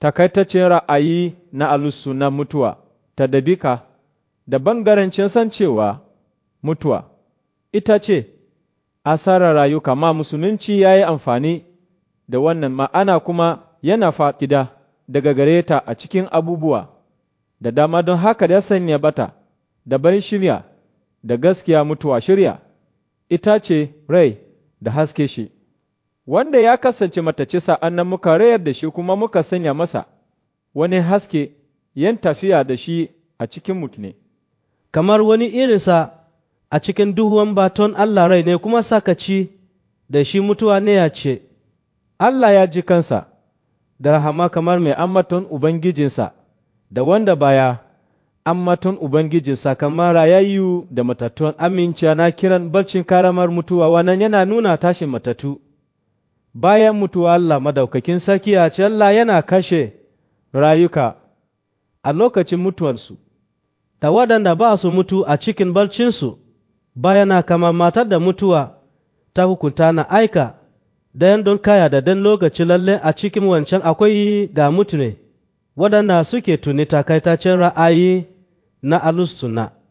takaitaccen ra'ayi na alusu na mutuwa ta dabika da bangarancin san cewa mutuwa ita ce asarar rayuka ma musulunci ya yi amfani da wannan ma'ana kuma yana fa'ida daga gare ta a cikin abubuwa da dama don haka ya sanya bata da ban shirya da gaskiya mutuwa shirya ita ce rai da haske shi wanda ya kasance matace sa'an nan muka rayar da shi kuma muka sanya masa wani haske yan tafiya da shi a cikin mutune kamar wani irinsa a cikin duhuwan baton Allah rai ne kuma sakaci da shi mutuwa ne ya ce, Allah ya ji kansa da rahama kamar mai ammaton Ubangijinsa da wanda baya ammaton Ubangijinsa kamar rayayyu da matattun aminciya na kiran barcin karamar mutuwa wannan yana nuna tashin matattu. Bayan mutuwa Allah madaukakin sarki a ce Allah yana kashe rayuka a lokacin mutuwarsu. Da waɗanda ba su mutu a cikin barcinsu, bayana kama matar da mutuwa ta hukunta na aika, dayan don kaya da dan lokaci lalle a cikin wancan akwai ga mutune, waɗanda suke tuni takaitacen ra'ayi na alustuna.